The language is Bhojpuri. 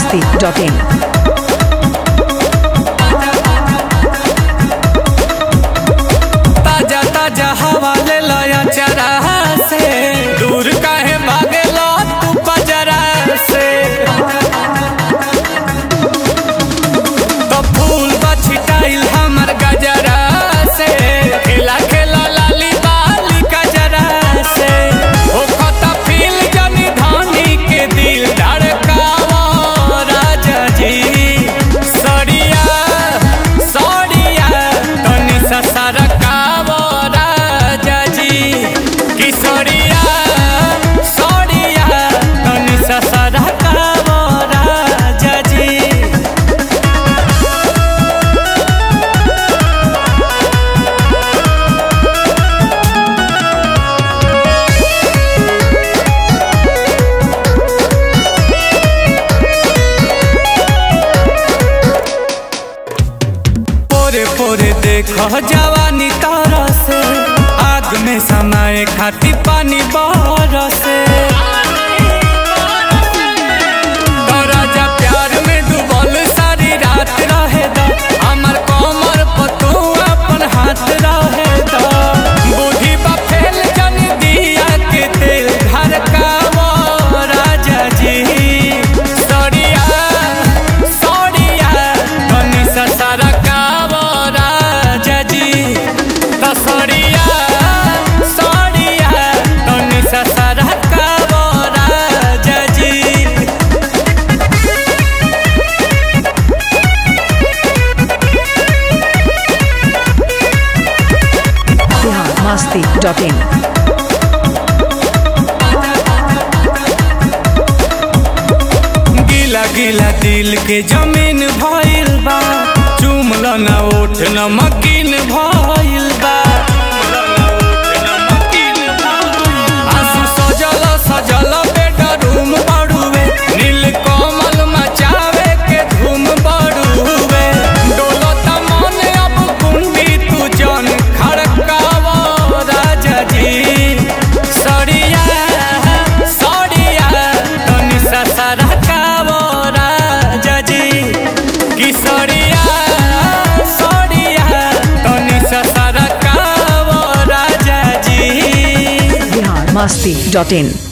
masti.in. ताजा ताजा हवा ले लया चरा से दूर काहे भागे लो तू पजरा से तो फूल बछिटाइल हमर गजरा से खेला खेला लाली बाली गजरा से ओ खता फील जनी धानी के दिल धड़कावा राजा जी सड़िया सड़िया तनी सा सरकावा राजा जी कि सड़िया सड़िया तनी सा सरकावा राजा जी पोरे पोरे देखो जवानी तारा से आग में समाए खाती पानी बरसे तो राजा प्यार में डूबल सारी रात रहे दा हमर कमर पर तू अपन हाथ रहे दा बुद्धि बा फेल जन दिया के तेल घर का वो राजा जी सड़िया सड़िया तनी सा सारा का वो राजा जी तो सड़िया सड़िया तनी सा सारा का वो राजा जी Bihar masti.in. गीला गीला दिल के जमीन भइल बा चुमल न ओठ न मकीन भइल बा आंसू सजल सजल बेडरूम बड़ुए नील कमल मचावे के धूम बड़ुए डोलत मन अब कुंडी तू जन खड़कावा राजा जी सड़िया सड़िया तनी सा सरकावा राजा जी कि सड़िया सड़िया तनी सा सरकावा राजा जी Bihar masti.in.